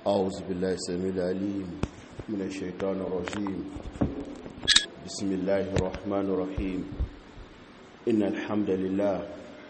أعوذ بالله السميع العليم من الشيطان الرجيم بسم الله الرحمن الرحيم إن الحمد لله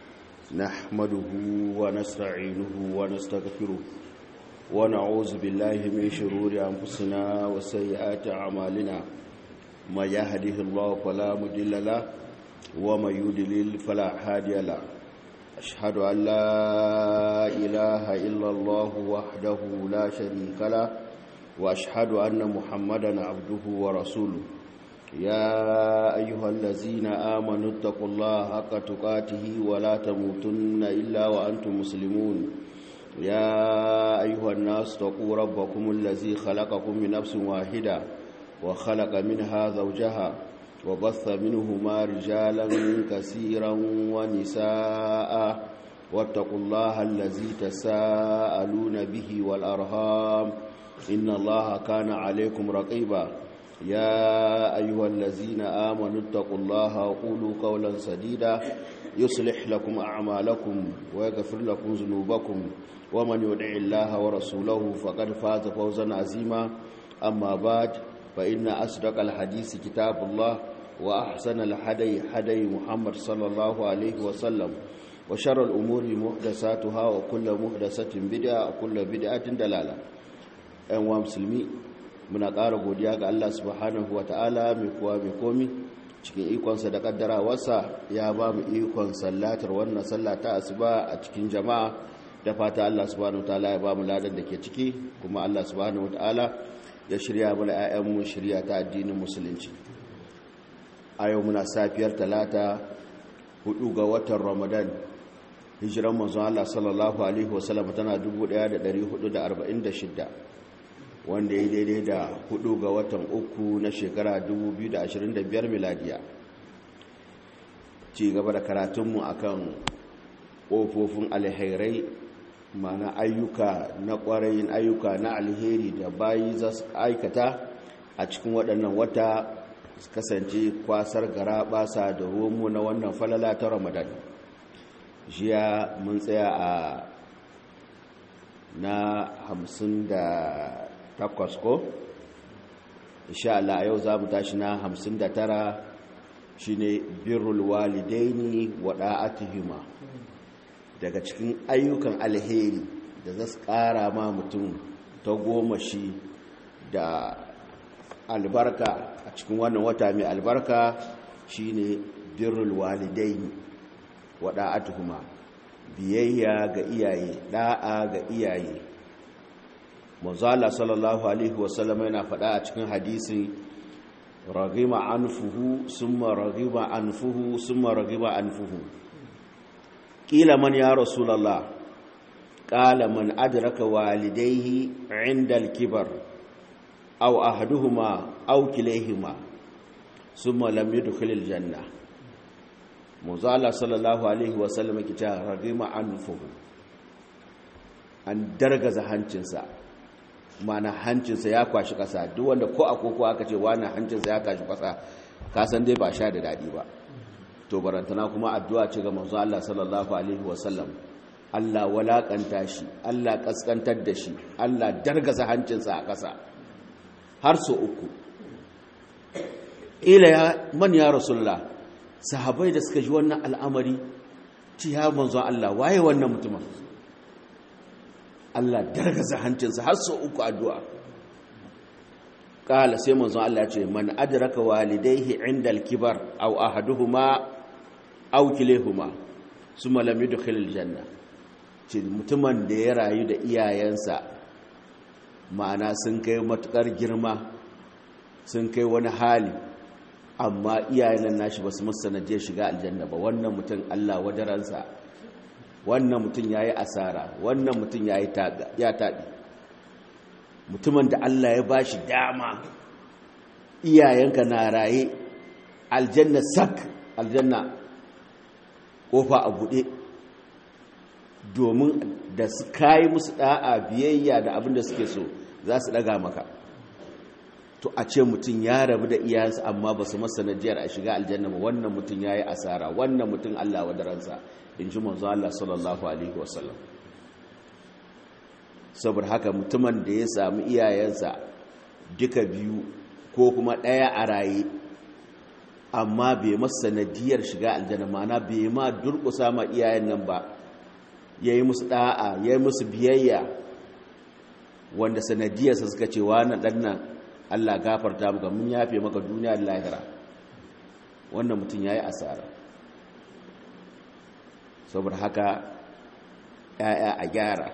نحمده ونستعينه ونستغفره ونعوذ بالله من شرور أنفسنا وسيئات أعمالنا ما يهده الله فلا مضل له وما يضلل فلا هادي له أشهد أن لا إله إلا الله وحده لا شريك له وأشهد أن محمدا عبده ورسوله يا أيها الذين آمنوا اتقوا الله حق تقاته ولا تموتن إلا وأنتم مسلمون يا أيها الناس اتقوا ربكم الذي خلقكم من نفس واحدة وخلق منها زوجها وبث منهما رجالا كثيرا ونساء واتقوا الله الذي تساءلون به والأرهام إن الله كان عليكم رقيبا يا أيها الذين آمنوا اتقوا الله وقولوا قولا سديدا يصلح لكم أعمالكم ويغفر لكم ذنوبكم ومن يدع الله ورسوله فقد فاز فوزا عظيما أما بعد فإن أصدق الحديث كتاب الله وأحسن الحدي حدي محمد صلى الله عليه وسلم وشر الأمور محدثاتها وكل محدثة بدعة وكل بدعة دلالة أنواع مسلمي muna ƙara godiya ga Allah subhanahu wa ta'ala mai kuwa mai komi cikin ikonsa da ƙaddarawarsa ya ba mu ikon sallatar wannan sallata asuba a cikin jama'a da fata Allah subhanahu wa ta'ala ya ba mu ladan da ke ciki kuma Allah subhanahu wa ta'ala ya shirya mana 'ya'yanmu shirya ta addinin musulunci a yau muna safiyar talata hudu ga watan ramadan hijiran manzon Allah sallallahu alaihi wasallam tana 1446 wanda ya daidai da hudu ga watan uku na shekara 2025 miladiya ci gaba da karatunmu akan ƙofofin alherai mana ayyuka na ƙwarayin ayyuka na alheri da bayi za su aikata a cikin waɗannan wata kasance kwasar gara basa da romo na wannan falala ta ramadan jiya mun tsaya a na hamsin da takwas ko insha Allah yau za mu tashi na hamsin da tara shine birrul walidaini wa da'atuhuma daga cikin ayyukan alheri da za su ƙara ma mutum ta goma shi da albarka a cikin wannan wata mai albarka shine birrul walidaini wa da'atuhuma biyayya ga iyaye da'a ga iyaye manzala sallallahu alaihi wasallam yana faɗa a cikin hadisi ragima anfuhu summa ragima anfuhu summa ragima anfuhu qila man ya rasulullah qala man adraka walidayhi 'inda al-kibar aw ahaduhuma aw kilayhima summa lam yadkhul al-janna manzala sallallahu alaihi wasallam kita ragima anfuhu an dargaza hancinsa mana hancinsa ya kwashi ƙasa duk wanda ko a koko aka ce wani hancinsa ya kwashi ƙasa kasan dai ba sha da daɗi ba to barantana kuma addu'a ce ga manzo Allah sallallahu alaihi wasallam Allah walakanta shi Allah kaskantar da shi Allah dargaza hancinsa a ƙasa har so uku ila ya man ya rasulullah sahabbai da suka ji wannan al'amari ci ya manzo Allah waye wannan mutumin Allah dargaza hancinsa har sau uku addu'a ƙala sai manzon Allah ce man adraka walidaihi inda alkibar aw ahaduhuma aw kilehuma suma lam yudkhil aljanna ce mutumin da ya rayu da iyayensa ma'ana sun kai matukar girma sun kai wani hali amma iyayen nashi basu musu sanadiyar shiga aljanna ba wannan mutum Allah wadaransa wannan mutum ya yi asara wannan mutum ya taɗi mutumin da Allah ya ba shi dama iyayenka na raye aljanna sak aljanna ƙofa a buɗe domin da su kayi musu ɗa'a biyayya da abin da suke so za su ɗaga maka to a ce mutum ya rabu da iyayensa amma ba su masa najiyar a shiga aljanna ba wannan mutum ya yi asara wannan mutum Allah wadaransa in ji manzo Allah sallallahu alaihi wasallam saboda haka mutumin da ya samu iyayensa duka biyu ko kuma ɗaya a raye amma bai masa sanadiyar shiga aljanna mana bai ma durƙusa ma iyayen nan ba ya yi musu ɗa'a ya yi musu biyayya wanda sanadiyarsa suka ce wani ɗannan allah gafarta maka mun yafe maka duniya da lahira wannan mutum ya yi asara saboda haka ‘ya'ya a gyara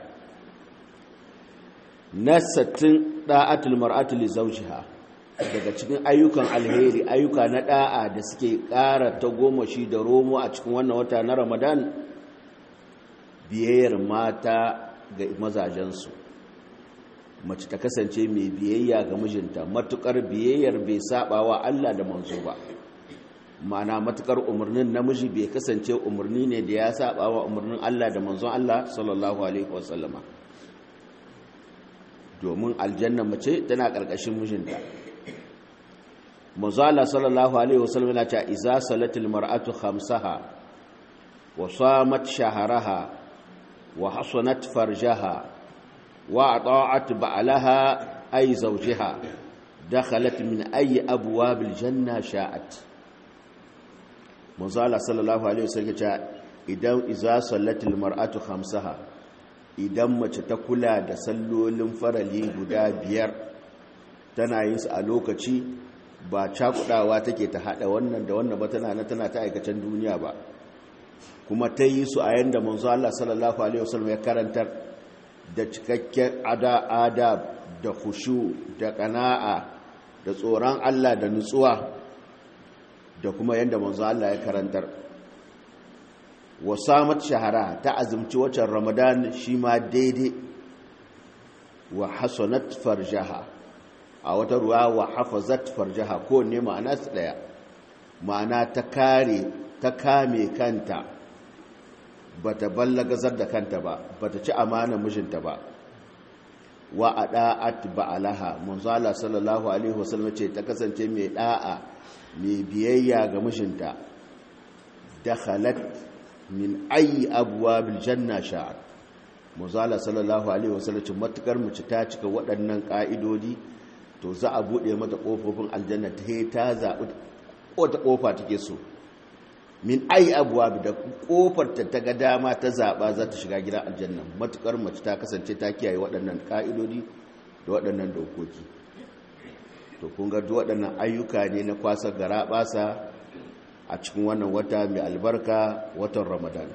na sattin ɗa'atul mar'atul zaujiha daga cikin ayyukan alheri ayyuka na ɗa'a da suke ƙara ta goma shi da romo a cikin wannan wata na ramadan biyayyar mata ga mazajensu mace ta kasance mai biyayya ga mijinta matukar biyayyar bai saba wa Allah da manzo ba ma'ana matukar umarnin namiji bai kasance umarni ne da ya saba wa umarnin Allah da manzon Allah sallallahu alaihi wasallama domin aljanna mace tana karkashin mijinta manzo Allah sallallahu alaihi wasallam yana cewa iza salatil mar'atu khamsaha wa samat shahraha wa hasanat farjaha wa ata'at ba'laha ay zawjiha dakhalat min ayi abwabil janna sha'at manzo Allah sallallahu alaihi wasallam ya idan iza sallatil mar'atu khamsaha idan mace ta kula da sallolin farali guda biyar tana yin su a lokaci ba cakudawa take ta hada wannan da wannan ba tana na tana ta aikacen duniya ba kuma ta yi su a yanda manzo Allah sallallahu alaihi wasallam ya karantar da cikakken ada adab da khushu da qana'a da tsoron Allah da nutsuwa da kuma yanda manzo Allah ya karantar wa samat shahara ta azumci watan ramadan shi ma daidai wa hasanat farjaha a wata ruwa wa hafazat farjaha ko ne ma'ana su daya ma'ana ta kare ta kame kanta bata ballagazar da kanta ba bata ci amana mijinta ba wa ada'at ba'alaha manzala sallallahu alaihi wasallam ce ta kasance mai da'a mai biyayya ga mijinta dakhalat min ayi abwabil janna sha'at manzala sallallahu alaihi wasallam ce matukar mace ta cika waɗannan ka'idodi to za a buɗe mata ƙofofin aljanna ta yi ta zaɓi wata ƙofa take so min ai abuwa da ƙofar ta ta ga dama ta zaɓa za ta shiga gidan aljanna matuƙar mace ta kasance ta kiyaye waɗannan ƙa'idodi da waɗannan dokoki to kun ga waɗannan ayyuka ne na kwasa gara ɓasa a cikin wannan wata mai albarka watan ramadan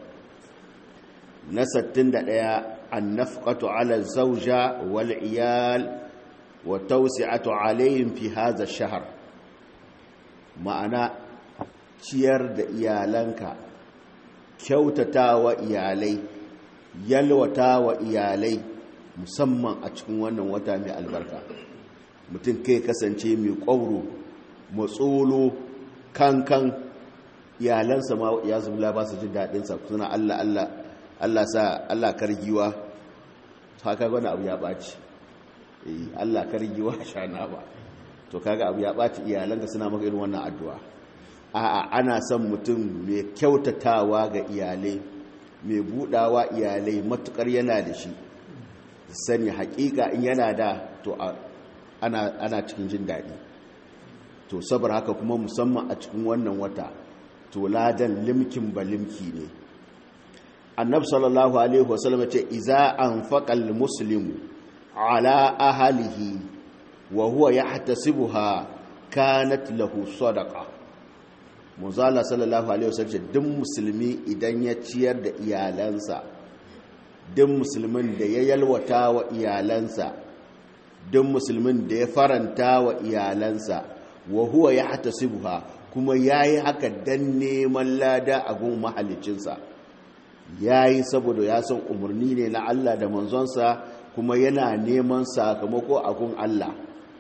na 61 an nafqatu ala zauja wal iyal wa tausi'atu alayhim fi hadha ash-shahr ma'ana ciyar da iyalanka kyautatawa iyalai yalwatawa iyalai musamman a cikin wannan wata mai albarka mutum kai kasance mai ƙwauro matsolo kankan iyalansa ma ya zubla ba su jin daɗinsa suna allah allah allah sa allah kargiwa haka wani abu ya ɓaci Allah kargiwa shana ba to kaga abu ya ɓaci iyalanka suna maka irin wannan addu'a a'a ana son mutum mai kyautatawa ga iyalai mai budawa iyalai matukar yana da shi sani hakika in yana da to ana, ana cikin jin daɗi to sabar haka kuma musamman a cikin wannan wata to ladan limkin ba limki ne annab sallallahu alaihi wasallam ce iza an faƙal muslimu ala ahalihi wa huwa yahtasibuha kanat lahu sadaqa muzalla sallallahu alaihi wasallam duk musulmi idan ya ciyar da iyalansa duk musulmin da ya yalwata wa iyalansa duk musulmin da ya faranta wa iyalansa wa huwa yahtasibuha kuma yayi haka dan neman lada a gun mahalicinsa yayi saboda ya san umarni ne na Allah da manzonsa kuma yana neman sakamako a gun Allah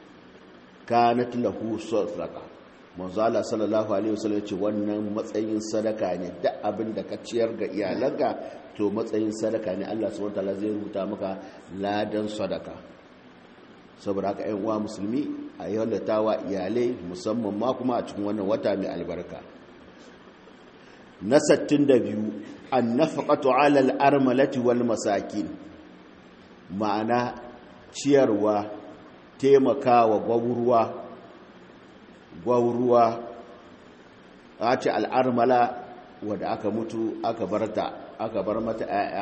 kanat lahu sadaqa manzo Allah sallallahu alaihi wasallam ce wannan matsayin sadaka ne duk abin da ka ciyar ga iyalanka to matsayin sadaka ne Allah subhanahu wataala zai rubuta maka ladan sadaka saboda haka ƴan uwa musulmi a yallatawa iyalai musamman ma kuma a cikin wannan wata mai albarka na 62 an-nafaqatu 'ala al-armalati wal masakin ma'ana ciyarwa taimakawa gwauruwa gwauruwa a ce al'armala wadda aka mutu aka bar ta aka bar mata 'ya'ya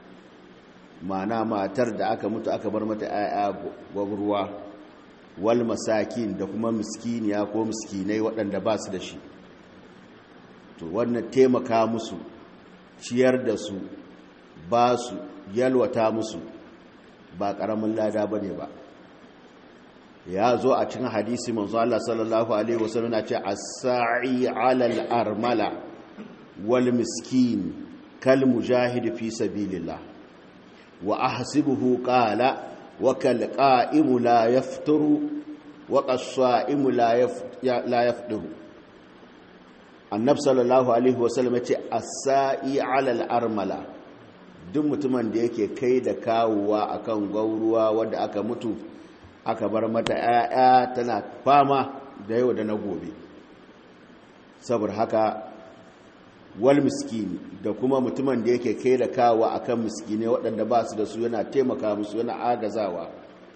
ma'ana matar da aka mutu aka bar mata 'ya'ya gwauruwa wal masakin da kuma miskiniya ko miskinai waɗanda ba su da shi to wannan taimaka musu ciyar da su ba su yalwata musu ba ƙaramin lada ba ne ba ya zo a cikin hadisi manzo Allah sallallahu alaihi wasallam na ce as-sa'i 'ala al-armala wal miskin kal mujahid fi sabilillah wa ahsibuhu qala wa kal qa'imu la yafturu wa qas-sa'imu la yafturu annab sallallahu alaihi wasallam ya ce as-sa'i 'ala al-armala duk mutumin da yake kai da kawowa akan gauruwa wanda aka mutu aka bar mata 'ya'ya tana fama da yau da na gobe saboda haka wal miskini da kuma mutumin da yake kai da kawowa akan miskine waɗanda ba su da su yana taimaka musu yana agazawa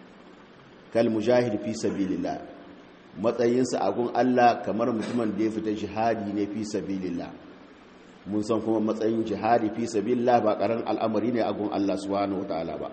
kal mujahid fi sabilillah matsayinsa a gun Allah kamar mutumin da ya fita jihadi ne fi sabilillah mun san kuma matsayin jihadi fi sabilillah ba karan al'amari ne a gun Allah subhanahu wataala ba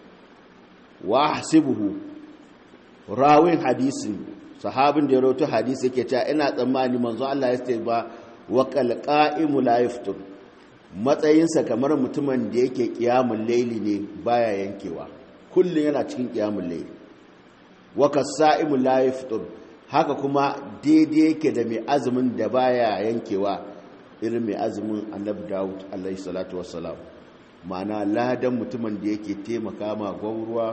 wa hasibuhu rawin hadisin sahabin da ya rawaito hadisi yake cewa ina tsammani manzo Allah ya ce ba wa qalqa'imu la yaftur matsayinsa kamar mutumin da yake qiyamul layli ne baya yankewa kullun yana cikin qiyamul layli wa kasa'imu la yaftur haka kuma daidai yake da mai azumin da baya yankewa irin mai azumin annabi Dawud alaihi salatu wassalam ma'ana ladan mutumin da yake taimaka ma gwauruwa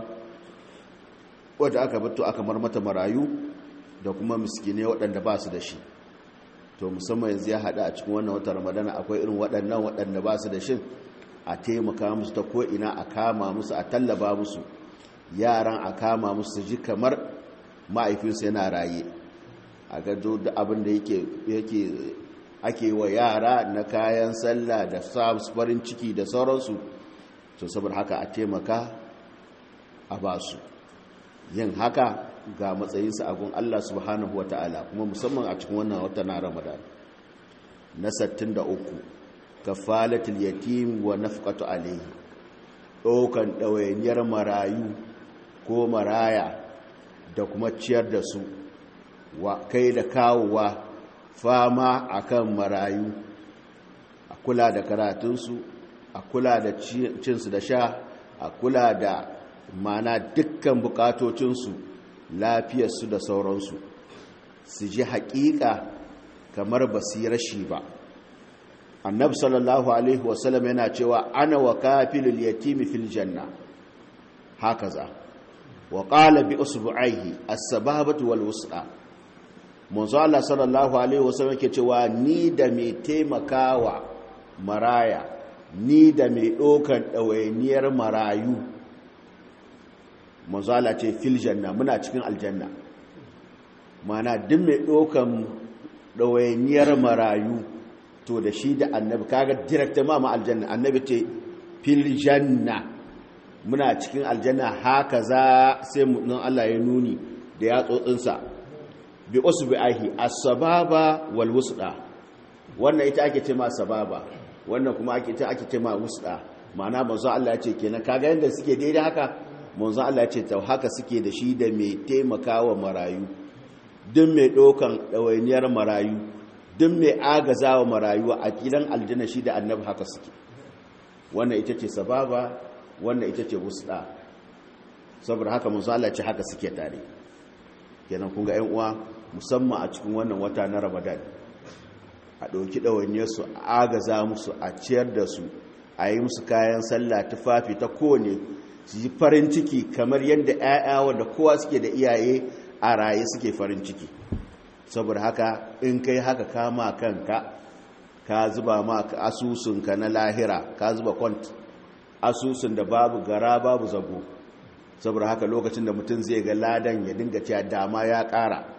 wadda aka bato aka mar mata marayu da kuma miskine waɗanda ba su da shi to musamman yanzu ya haɗa a cikin wannan wata ramadana akwai irin waɗannan waɗanda ba su da shi a taimaka musu ta ko'ina a kama musu a tallaba musu yaran a kama musu ji kamar ma'aifinsu yana raye a gado da abin da yake ake wa yara na kayan sallah da farin ciki da sauransu to saboda haka a taimaka a basu yin haka ga matsayinsa a gun Allah subhanahu wa ta'ala kuma musamman a cikin wannan wata na ramadan na 63 kafalatul yatim wa nafqatu alayhi ɗaukan ɗawainiyar marayu ko maraya da kuma ciyar da su wa kai da kawowa fama akan marayu a kula da karatunsu a kula da cinsu da sha a kula da mana dukkan bukatocinsu lafiyarsu da sauransu su ji haƙiƙa kamar basira shi ba annab sallallahu alaihi wasallam yana cewa ana wa kafilul yatimi fil janna hakaza wa qala bi usbu'aihi as-sababatu wal wus'a manzo Allah sallallahu alaihi wasallam yake cewa ni da mai taimakawa maraya ni da mai ɗaukan ɗawainiyar marayu manzala ce fil janna muna cikin aljanna mana duk mai ɗaukan ɗawainiyar marayu to da shi da annabi kaga direkta ma ma aljanna annabi ce fil janna muna cikin aljanna haka za sai nan Allah ya nuni da ya tsotsinsa bi usbi ahi as-sababa wal wusda wannan ita ake ce ma sababa wannan kuma ake ita ake ce ma wusda ma'ana manzo Allah ya ce kenan kaga yanda suke daidai haka manzo Allah ya ce ta haka suke da shi da mai taimakawa marayu duk mai ɗaukan ɗawainiyar marayu duk mai agazawa marayu a gidan aljanna shi da annabi haka suke wannan ita ce sababa wannan ita ce wusda saboda haka manzo Allah ya ce haka suke tare kenan kun ga ƴan uwa musamman a cikin wannan wata na Ramadan a ɗauki ɗawainiyarsu a agaza musu a ciyar da su a yi musu kayan sallah tufafi ta kowane su yi farin ciki kamar yadda 'ya'ya wanda kowa suke da iyaye a raye suke farin ciki saboda haka in kai haka kama kanka ka zuba ma asusunka na lahira ka zuba kwant asusun da babu gara babu zago saboda haka lokacin da mutum zai ga ladan ya dinga cewa dama ya ƙara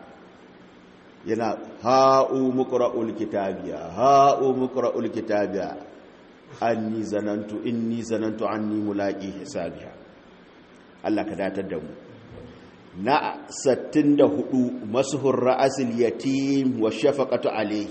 yana ha'u muqra'ul kitabiya ha'u muqra'ul kitabiya anni zanantu inni zanantu anni mulaqi hisabiha Allah ka datar da mu na 64 masuhur ra'asil yatim wa shafaqatu alayhi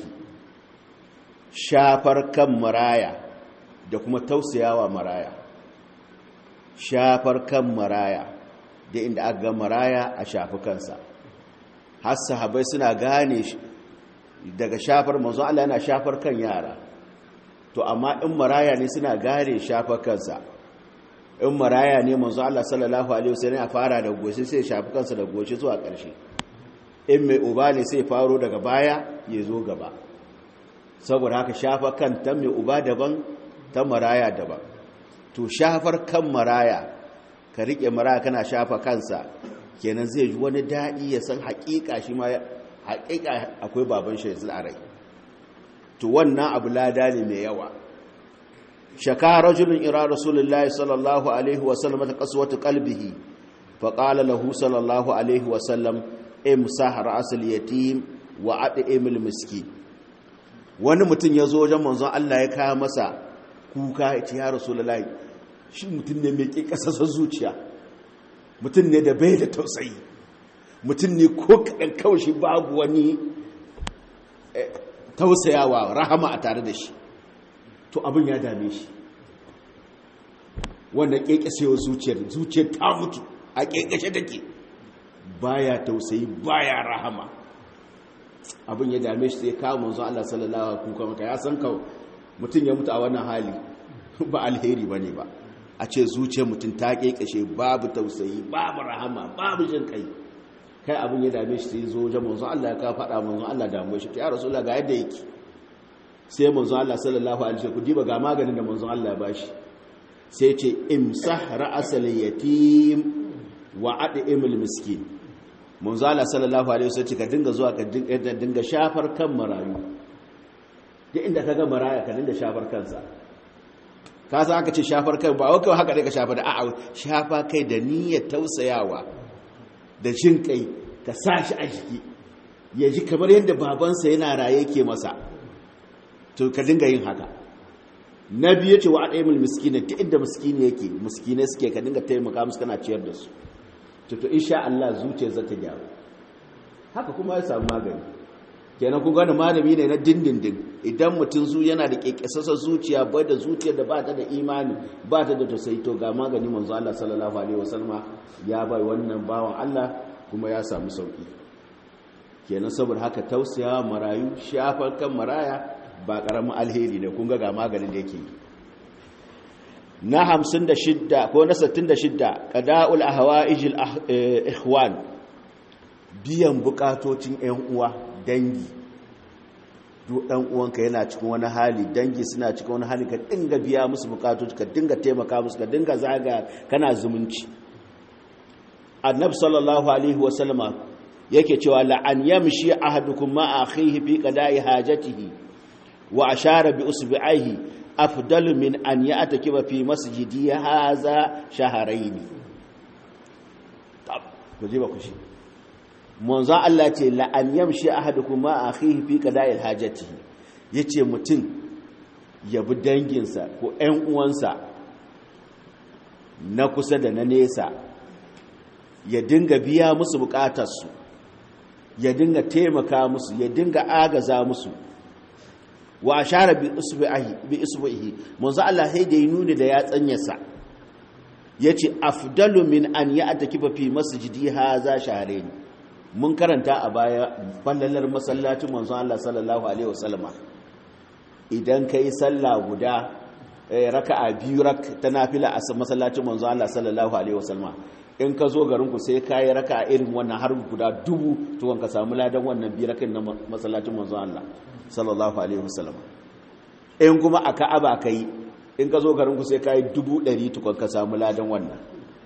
shafar kan maraya da kuma tausayawa maraya shafar kan maraya da inda aka ga maraya a shafi kansa har sahabai suna gane daga shafar manzo Allah yana shafar kan yara to amma in maraya ne suna gane shafar kansa in maraya ne manzo Allah sallallahu alaihi wasallam ya fara da goshi sai shafi kansa da goshi zuwa ƙarshe in mai uba ne sai faro daga baya ya zo gaba saboda haka shafa kan ta mai uba daban ta maraya daban to shafar kan maraya ka rike maraya kana shafa kansa kenan zai ji wani daɗi ya san haƙiƙa shi ma haƙiƙa akwai baban shi yanzu a rai to wannan abu lada ne mai yawa shaka rajulun ira rasulullahi sallallahu alaihi wasallam ta kasuwatu qalbihi fa qala lahu sallallahu alaihi wasallam imsah ra'sul yatim wa at'imul miskin wani mutum ya zo wajen manzon Allah ya kawo masa kuka ya ce ya rasulullahi shi mutum ne mai kikasasar zuciya mutum ne da bai da tausayi mutum ne ko kaɗan kawai shi babu wani tausayawa rahama a tare da shi to abin ya dame shi wanda kekasewar zuciyar zuciyar ta mutu a kekashe take baya tausayi baya rahama abin ya dame shi sai kawo manzo Allah sallallahu alaihi wasallam kuka ya san ka mutum ya mutu a wannan hali ba alheri bane ba a ce zuciyar mutum ta kekashe babu tausayi babu rahama babu jin kai kai abin ya dame shi sai zo wajen manzo Allah ya ka faɗa manzo Allah damu shi ya rasulullah ga yadda yake sai manzo Allah sallallahu alaihi wasallam ku diba ga maganin da manzo Allah ya bashi sai ce imsah ra'asal yatim wa ad'imul miskin manzo Allah sallallahu alaihi wasallam ka dinga zuwa ka dinga shafar kan marayu duk inda kaga maraya ka dinga shafar kansa ka san aka ce shafar kai ba wai haka dai ka shafa da a'a shafa kai da niyyar tausayawa da jin kai ka sa shi a jiki ya ji kamar yadda babansa yana raye ke masa to ka dinga yin haka na biyu ce wa adaimul miskina ta inda miskini yake miskine suke ka dinga taimaka musu kana ciyar da su to to insha Allah zuciyar za ta gyaru haka kuma ya samu magani kenan kun gane malami ne na dindindin idan mutum zu yana da kekesasa zuciya bai da zuciyar da ba ta da imani ba ta da tausayi to ga magani manzo Allah sallallahu alaihi wasallama ya bai wannan bawan Allah kuma ya samu sauki kenan saboda haka tausaya marayu shafar kan maraya ba karamin alheri ne kun ga ga maganin da yake yi na 56 ko na 66 qada'ul ahwa'ijil ikhwan biyan bukatocin ƴan uwa dangi duk dan uwanka yana cikin wani hali dangi suna cikin wani hali ka dinga biya musu bukatoci ka dinga taimaka musu ka dinga zaga kana zumunci annabi sallallahu alaihi wa sallama yake cewa la an yamshi ahadukum ma akhihi fi qada'i hajatihi wa ashara bi usbi'ihi afdalu min an ya'takiba fi masjidi hadha shahrayn tab ku ji ba ku shi manzo Allah ce la an yamshi ahadukum ma akhihi fi qada'il hajatihi yace mutum ya bi danginsa ko ƴan uwansa na kusa da na nesa ya dinga biya musu bukatarsu ya dinga taimaka musu ya dinga agaza musu wa ashara bi usbihi bi usbihi manzo Allah sai da ya nuni da ya tsanyarsa yace afdalu min an ya'takifa fi masjidi hadha shahrayn mun karanta a baya fallalar masallacin manzo Allah sallallahu alaihi wasallama idan kai sallah guda raka'a biyu rak ta nafila a masallacin manzo Allah sallallahu alaihi wasallama in ka zo garin ku sai kai raka'a irin wannan har guda dubu to ka samu ladan wannan biyu rakin na masallacin manzo Allah sallallahu alaihi wasallama in kuma a Ka'aba kai in ka zo garin ku sai kai dubu ɗari tukun ka samu ladan wannan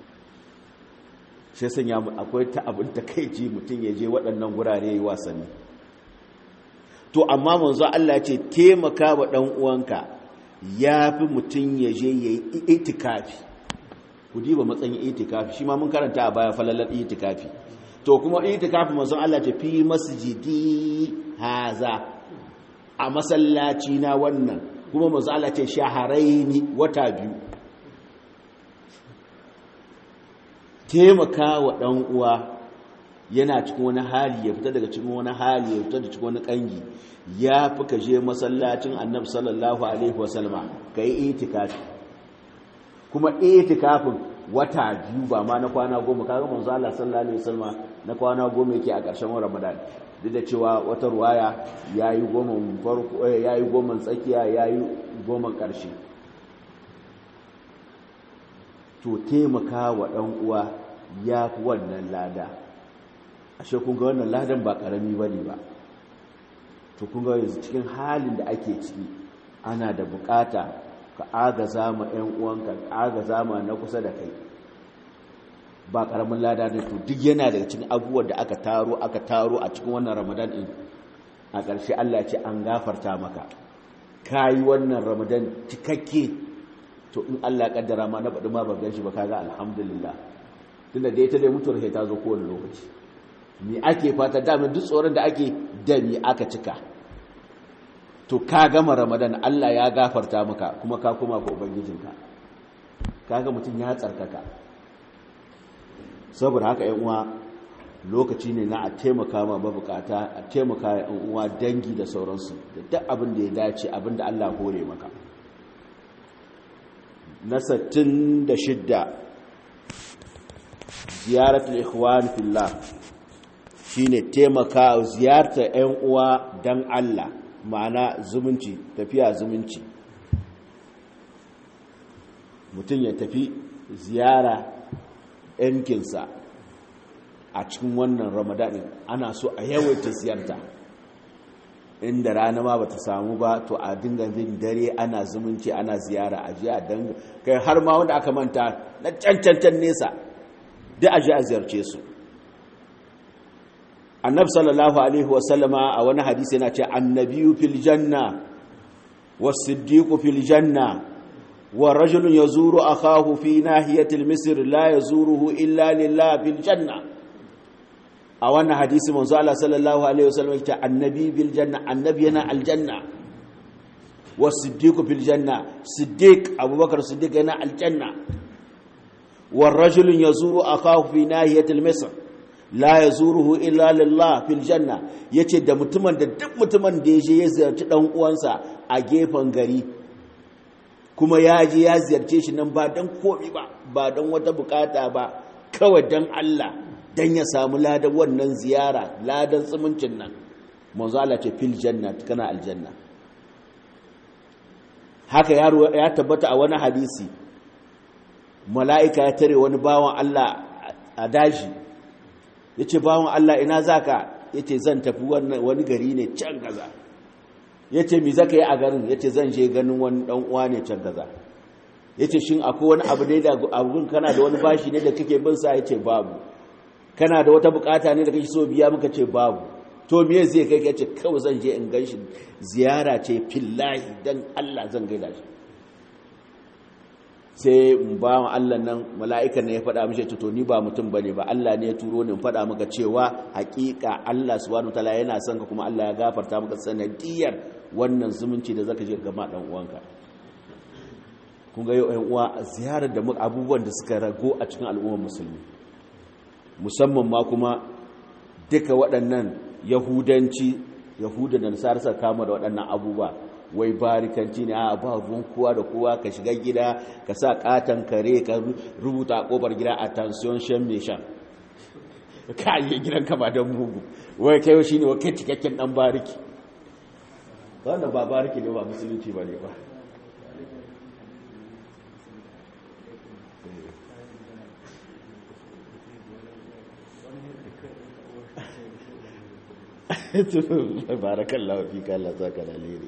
shi sanya akwai ta abin takeici mutum ya je waɗannan gurare yi wasanni to amma manzo Allah ce taimaka wa ɗan uwanka yafi mutum ya je yayi itikafi ku diba matsayin itikafi shi ma mun karanta a baya falalar itikafi to kuma itikafi manzo Allah ce fi masjidi haza a masallaci na wannan kuma manzo Allah ce shaharaini wata biyu taimaka wa ɗan uwa yana cikin wani hali ya fita daga cikin wani hali ya fita da cikin wani ƙangi ya fi ka je masallacin annabi sallallahu alaihi wasallama ka yi itikafi kuma itikafin wata biyu ba ma na kwana goma kaga manzo Allah sallallahu alaihi wasallama na kwana goma yake a ƙarshen Ramadan duk da cewa wata ruwaya yayi goma farko yayi goma tsakiya yayi goma ƙarshe to taimaka wa ɗan uwa ya fi wannan lada ashe kun ga wannan ladan ba ƙarami bane ba to kun ga yanzu cikin halin da ake ciki ana da bukata ka agaza ma 'yan uwanka ka agaza ma na kusa da kai ba karamin lada ne to duk yana daga cikin abubuwan da aka taro aka taro a cikin wannan ramadan din a ƙarshe Allah ya ce an gafarta maka kayi wannan ramadan cikakke to in Allah ya kaddara ma na baɗi ma ba gan shi ba kaga alhamdulillah tunda da ita dai mutuwar sai ta zo kowane lokaci me ake fata dama duk tsoron da ake da me aka cika to ka gama ramadan Allah ya gafarta maka kuma ka koma ga ubangijinka kaga mutum ya tsarkaka saboda haka yan uwa lokaci ne na a taimaka ma mabukata a taimaka yan uwa dangi da sauransu da duk abin da ya dace abin da Allah hore maka na 66 ziyaratul ikhwan fillah shine taimaka ziyartar yan uwa dan Allah ma'ana zumunci tafiya zumunci mutum ya tafi ziyara yankinsa a cikin wannan ramadanin ana so a yawaita ziyarta inda rana ma bata samu ba to a dinga bin dare ana zumunci ana ziyara a ji a danga kai har ma wanda aka manta na cancancan nesa da a ji a ziyarce su annab sallallahu alaihi wasallama a wani hadisi yana ce annabiyu fil janna wasiddiqu fil janna wa rajulun yazuru akahu fi nahiyatil misr la yazuruhu illa lillah fil janna a wannan hadisi manzo Allah sallallahu alaihi wasallam yace annabi bil janna annabi yana aljanna wasiddiqu fil janna siddiq abubakar siddiq yana aljanna wa rajulun yazuru akahu fi nahiyatil misr la ya zuruhu illa lillah fil janna yace da mutumin da duk mutumin da yaje ya ziyarci dan uwansa a gefen gari kuma ya je ya ziyarce shi nan ba dan komi ba ba dan wata bukata ba kawai dan Allah dan ya samu ladan wannan ziyara ladan tsumuncin nan manzo Allah ce fil janna kana aljanna haka yaro ya tabbata a wani hadisi mala'ika ya tare wani bawan Allah a daji ya ce bawan Allah ina za ka ya ce zan tafi wani gari ne can gaza ya ce mi zaka yi a garin ya ce zan je ganin wani uwa ne can gaza ya ce shin akwai wani abu ne da abun kana da wani bashi ne da kake bin sa ya ce babu kana da wata bukata ne da kake so biya muka ce babu to me zai kai ya ce kawai zan je in gan shi ziyara ce fillahi dan Allah zan gaida shi sai ba wa Allah nan mala'ikan ne ya faɗa mishi to ni ba mutum bane ba Allah ne ya turo ni faɗa maka cewa hakika Allah subhanahu wataala yana son ka kuma Allah ya gafarta maka sanadiyar wannan zumunci da zaka je ga ma dan uwanka kun ga yau ɗan uwa ziyarar da abubuwan da suka rago a cikin al'ummar musulmi musamman ma kuma duka waɗannan yahudanci yahuda da nasara suka kama da waɗannan abubuwa wai barikanci ne a ba ruwan kowa da kowa ka shiga gida ka sa katon kare ka rubuta a kofar gida a tansiyon shan mai shan ka yi gidan ka ba don mugu wai kai shi ne wakai cikakken dan bariki wanda ba bariki ne ba musulunci ba ne ba barakallahu fi kalla saka da lere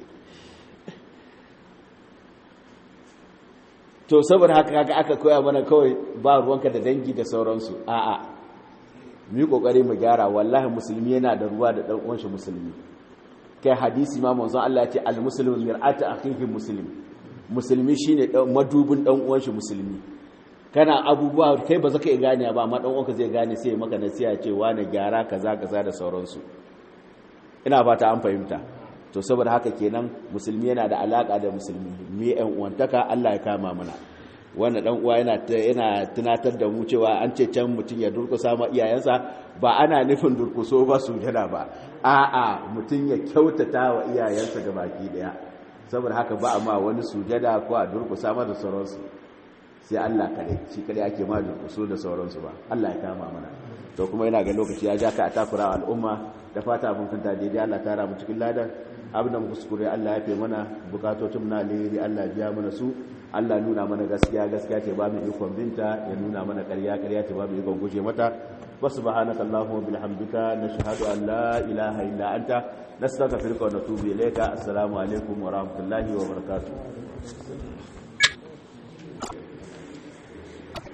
to saboda haka kaga aka koya mana kawai ba ruwanka da dangi da sauransu a'a mu yi kokari mu gyara wallahi musulmi yana da ruwa da dan uwan shi musulmi kai hadisi ma manzon Allah ya ce al muslimu mir'atu akhihi muslim musulmi shine madubin dan uwan shi musulmi kana abubuwa kai ba zaka iya gane ba amma dan uwanka zai gane sai maka nasiha ce wani gyara kaza kaza da sauransu ina fata an fahimta to saboda haka kenan musulmi yana da alaka da musulmi me yan uwantaka Allah ya kama mana wannan dan uwa yana yana tunatar da mu cewa an ce can mutum ya durkusa ma iyayensa ba ana nufin durkuso ba sujada ba a'a mutum ya kyautata wa iyayensa ga baki daya saboda haka ba amma wani sujada ko a durkusa ma da sauransu sai Allah kare shi kare ake ma durkuso da sauransu ba Allah ya kama mana to kuma yana ga lokaci ya ja ka a takura al'umma da fata mun kanta daidai Allah ta ramu cikin ladan abin da muka kuskure Allah ya fi mana bukatocin na alheri Allah biya mana su Allah nuna mana gaskiya gaskiya ce ba mu ikon binta ya nuna mana ƙarya ƙarya ce ba mu ikon guje mata wa subhanaka allahumma bihamdika nashhadu an la ilaha illa anta nastaghfiruka wa natubu ilayka assalamu alaikum wa rahmatullahi wa barakatuh